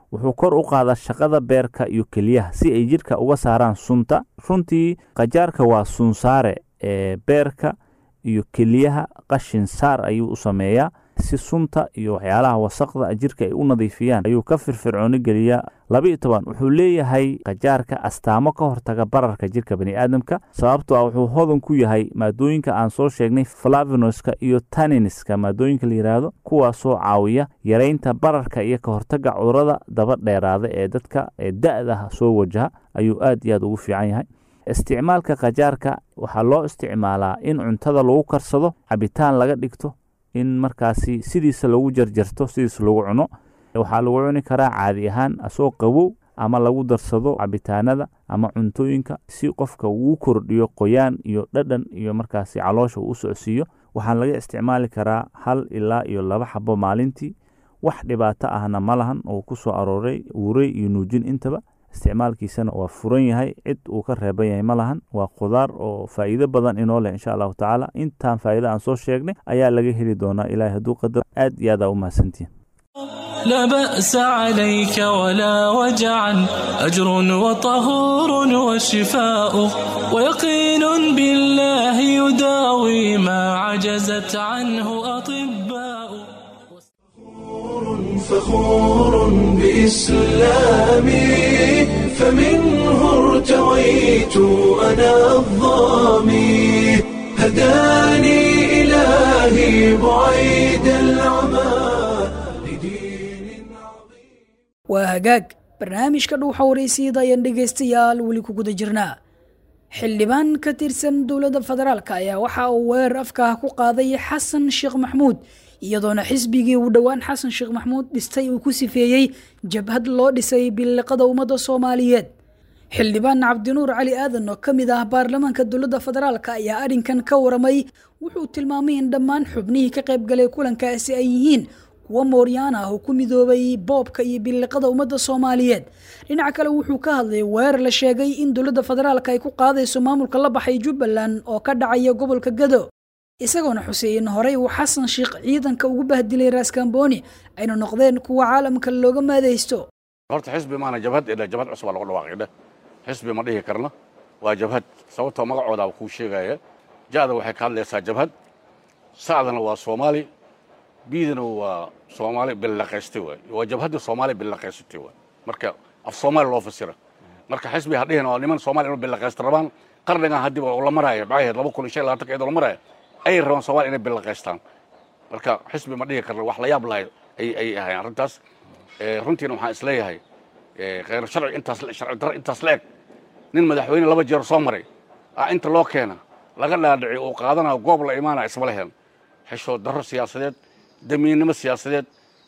wuxuu kor u qaadaa shaqada beerka iyo keliyaha si ay jidhka uga saaraan sunta runtii qajaarka waa sunsaare ee beerka iyo keliyaha qashin saar ayuu u sameeyaa si sunta iyo waxyaalaha wasaqda jidhka ay u nadiifiyaan ayuu ka firfircooni geliyaa laba iyo toban wuxuu leeyahay qajaarka astaamo ka hortaga bararka jidhka baniaadamka sababtoo ah wuxuu hodan ku yahay maadooyinka aan soo sheegnay flavinoska iyo taniniska maadooyinka la yidhaahdo kuwaasoo caawiya yareynta bararka iyo ka hortaga cudurada daba dheeraada ee dadka ee da-da soo wajaha ayuu aad iyo aad ugu fiican yahay isticmaalka qajaarka waxaa loo isticmaalaa in cuntada lagu karsado cabitaan laga dhigto in markaasi sidiisa lagu jarjarto sidiisa lagu cuno waxaa lagu cuni karaa caadi ahaan asoo qabow ama lagu darsado cabitaanada ama cuntooyinka si qofka uu kordhiyo qoyaan iyo dhadhan iyo markaasi caloosha uu u socsiiyo waxaan laga isticmaali karaa hal ilaa iyo laba xabo maalintii wax dhibaato ahna ma lahan oo ku soo arooray uurey iyo nuujin intaba isticmaalkiisana waa furan yahay cid uu ka reeban yahay ma lahan waa khudaar oo faa'iido badan inoo leh insha allahu tacaala intaan faa'iida aan soo sheegnay ayaa laga heli doonaa ilaahay hadduu qadar aad iyo aad aa u mahadsantihin لا بأس عليك ولا وجعا أجر وطهور وشفاء ويقين بالله يداوي ما عجزت عنه أطباء فخور بإسلامي فمنه ارتويت أنا الظامي هداني إلهي بعيد العمى waa hagaag barnaamijka dhuuxa waraysyada ayaan dhegaystayaal weli ku guda jirnaa xildhibaan ka tirsan dowladda federaalk ayaa waxa uu weerar afkaah ku qaaday xasan sheekh maxmuud iyadoona xisbigii uu dhowaan xasan sheekh maxmuud dhistay uu ku sifeeyey jabhad loo dhisay biliqada ummadda soomaaliyeed xildhibaan cabdinuur cali aadan oo ka mid ah baarlamaanka dowladda federaalk ayaa arrinkan ka waramay wuxuu tilmaamay in dhammaan xubnihii ka qaybgalay kulankaasi ay yihiin kuwa mooryaan ah oo ku midoobay boobka iyo biliqada ummadda soomaaliyeed dhinaca kale wuxuu ka hadlay weerar la sheegay in dowladda federaalk ay ku qaadayso maamulka la baxay jubbaland oo ka dhacaya gobolka gado isagoona xusey in horey uu xasan sheekh ciidanka ugu bahdilay raaskambooni ayna noqdeen kuwa caalamka looga maadaysto horta xisbi maana jabhad idha jabhad cusubaa lagu dhawaaqidha xisbi ma dhihi karno waa jabhad sababtoo magacoodaa kuu sheegaya ja'da waxay ka hadlaysaa jabhad sacdana waa soomaali biidana waa soomaali billaqaystay waay waa jabhadda soomaali billaqaysatay waay marka af soomaali loo fasira marka xisbi ha dhihin waa niman soomaali inuu billaqaysta rabaan qarnigan haddiiba la maraayo maxay ahayd laba kun iyo shan iyo labaatanka iyadoo la maraayo ayay rabaan soomaali inay billaqaystaan marka xisbi ma dhihi karno wax la yaab lahay ay ay ahayn arrintaas runtiina waxaan isleeyahay khayr sharci intaas sharci darro intaas la eg nin madaxweyne laba jeer soo maray ah inta loo keena laga dhaadhici uu qaadanayo goob la imaanaya isma lehen xishood darro siyaasadeed damiinnimo siyaasadeed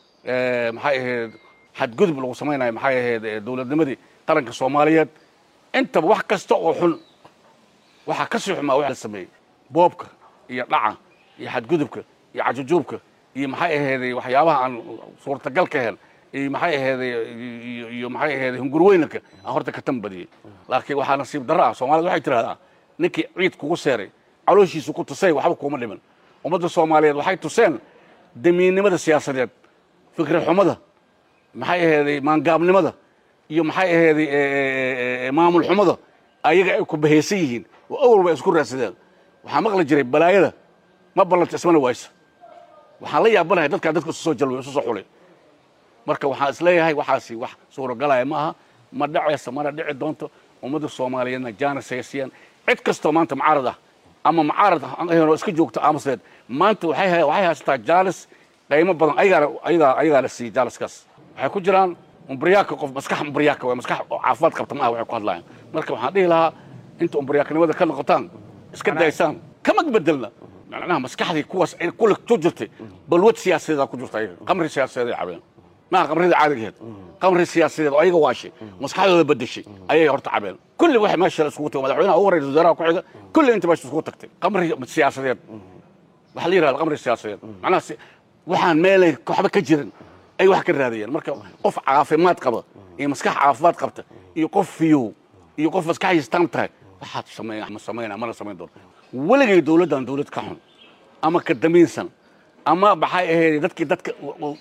maxay ahayd xadgudub lagu samaynayo maxay ahayd dowladnimadii qaranka soomaaliyeed intaba wax kasta oo xun waxaa ka sii xumaa wax la sameeyey boobka iyo dhaca iyo xadgudubka iyo cajujuubka iyo maxay ahayd waxyaabaha aan suurtagal ka hel iyo maxay ahayd iyo maxay ahayd hungurweynanka aan horta ka tambadiyey laakiin waxaa nasiib darro ah soomaalida waxay tidhahdaa ninkii ciid kugu seeray calooshiisu ku tusay waxba kuuma dhiman ummadda soomaaliyeed waxay tuseen damiinnimada siyaasadeed fikri xumada maxay aheeday maangaabnimada iyo maxay aheeday maamul xumada ayaga ay ku bahaysan yihiin oo awal bay isku raadsadeen waxaa maqli jiray balaayada ma ballanta ismana waysa waxaan la yaabanahay dadkaa dadka isu soo jalway isu soo xulay marka waxaan isleeyahay waxaasi wax suuragalaya ma aha ma dhacaysa mana dhici doonto ummadda soomaaliyeedna jaanis ay siiyaan cid kastoo maanta mucaarad ah ama mucaarad oo iska joogto aamusleed maanta waxay waxay haysataa jaalis qiimo badan ayagaana ayagaa ayagaa la siiyey jaaliskaas waxay ku jiraan umbriyaaka qof maskax umbriyaaka waa maskax oo caafimaad qabta maaha waxay ku hadlayaan marka waxaan dhihi lahaa inta umbriyaakanimada ka noqotaan iska daysaan kama bedelna macnaha maskaxdii kuwaas ay kule ku jirtay balwad siyaasadeeda ku jirta ayaga qamri siyaasadeed ay cabeen maaha qamrida caadigeed qamri siyaasadeed oo ayaga waashay maskaxdooda bedeshay ayay horta cabeen kulli waxay meesha isugu tagay madaxweynaha ugu horreeya wasaaraha ku xiga kulli inta meesha isugu tagtay qamri siyaasadeed waxaa la yidhahda qamri siyaasadeed macnaha waxaan meelay waxba ka jirin ay wax ka raadayeen marka qof caafimaad qaba iyo maskax caafimaad qabta iyo qof fiyow iyo qof maskaxdiisa tan tahay waxaad sameyn ma samayna mana samayn doono weligay dowladdan dowlad ka xun ama ka damiinsan ama maxay ahayd dadkii dadka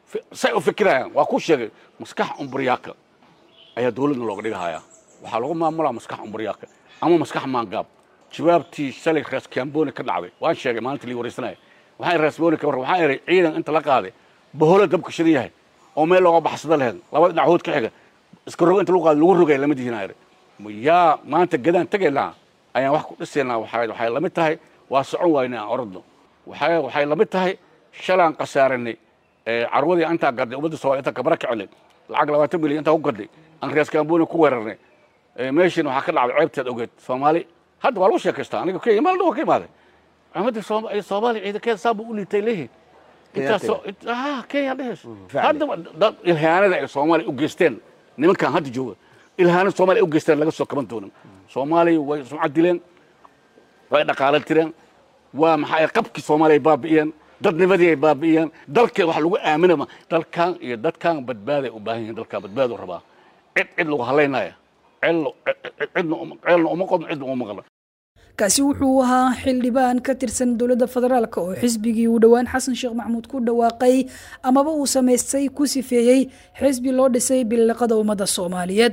say u fikirayaan waa ku sheegay maskax umbriyaaka ayaa dowladna looga dhigahayaa waxaa lagu maamulaa maskax umbriyaaka ama maskax maangaab jawaabtii shalay rees kamboni ka dhacday waan sheegay maalintii lii wareysanaya waxaan rees boni ka warran waxaan iray ciidan inta la qaaday baholo dabka shidan yahay oo meel looga baxsada lahayd laba dhinac hood ka xiga iska rog inta lagu qaaday lagu rogay lama dihinaa iray yaa maanta gadaan tegaynaa ayaan wax ku dhisaynaa waxay waxay lamid tahay waa socon waynay aan orodno waxay waxay lamid tahay shalaan khasaaranay carwadii antaa gadday ummadda soomaaliya intaa kabara kicinay lacag labaatan milyan intaa ku gadday aan rees kamboni ku weerarnay meeshiina waxaa ka dhacday ceebteed ogeed soomaali hadda waa lagu sheekaystaa aniga kenya maal dhowa ka imaaday ummadda soomaaliya ciidankeeda saa buu u liitay leeyihin intaasoo kenya dhehes hadda dad ilhaanada ay soomaaliya u geysteen nimankan hadda jooga ilhaanada soomaaliya u geysteen laga soo kaban doonin soomaaliya way sumcad dileen way dhaqaala tireen waa maxaa qabkii soomaaliya ay baabi'iyeen dadnimadii ay baabi'iyeen dalka wax lagu aaminama dalkan iyo dadkan badbaaday u baahan yihin dalkan badbaadu rabaa cid cid lagu halaynaya ceelna uma qodno cidna uma maqlo kaasi wuxuu ahaa xildhibaan ka tirsan dowladda federaalk oo xisbigii uu dhowaan xasan sheekh maxamuud ku dhawaaqay amaba uu samaystay ku sifeeyey xisbi loo dhisay biliqada ummadda soomaaliyeed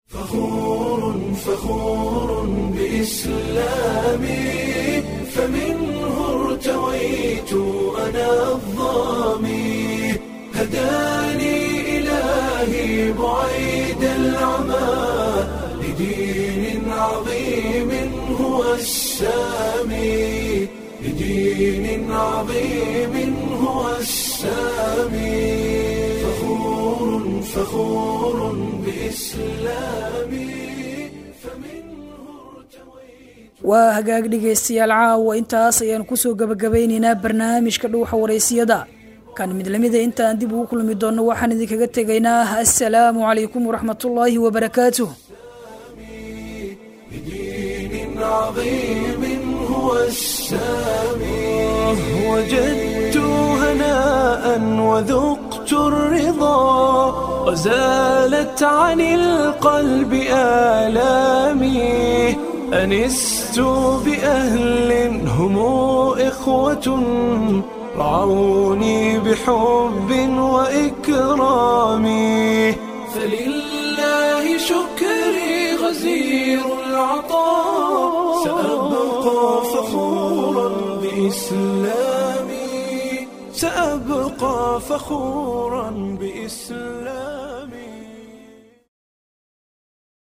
إلهي بعيد العمى لدين عظيم هو السامي لدين عظيم هو السامي فخور فخور بإسلامي waa hagaag dhegaystayaal caawa intaas ayaan kusoo gabagabaynaynaa barnaamijka dhuuxa waraysiyada kan mid lamida intaan dib ugu kulmi doonno waxaan idinkaga tegaynaa assalaamu calaykum waraxmatullaahi wabarakaatuh بدين عظيم هو السامي وجدت هناء وذقت الرضا وزالت عن القلب آلامي أنست بأهل هم إخوة رعوني بحب وإكرام فلله شكري غزير العطاء سأبقى فخورا بإسلامي سأبقى فخورا بإسلامي